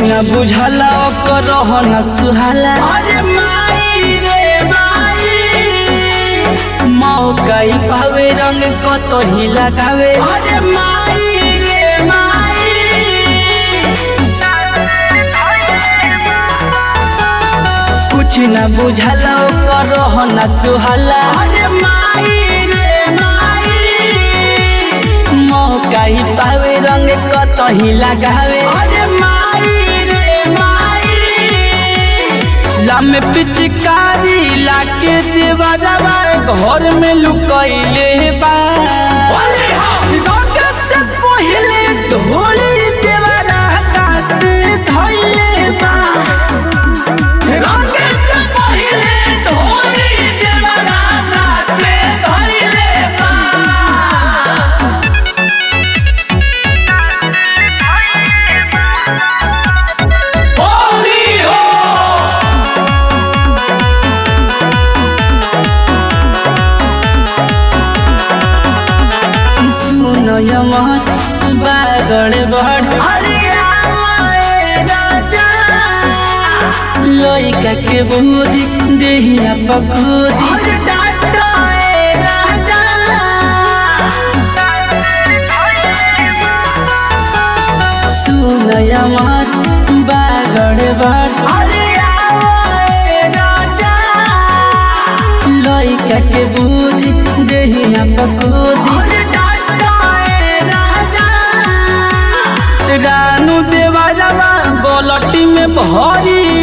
न बुझला ओकर रहन सुहाला अरे माई रे माई मौका ही पावे रंग कतही लगावे अरे माई रे माई कुछ न बुझला ओकर रहन सुहाला अरे माई रे माई मौका ही पावे रंग कतही लगावे अरे माई रे माई लामे पिचकारी लाके देवरवा घर में लुकैले बा रंग से पहिले ढोली देवरा काट धैले बा रंग से पहिले ढोली देवरा नाचे धइले बा होली हो सुनो यमर बागड़ बड़ अरे आए राजा लइका के बुद्धि देहिया पकोदी अरे डाटा ए राजा सुनो यमर बागड़ बड़ अरे आए राजा लइका के बुद्धि देहिया पकोदी अरे डाटा ए राजा रानू देवरवा बोलटी में भरी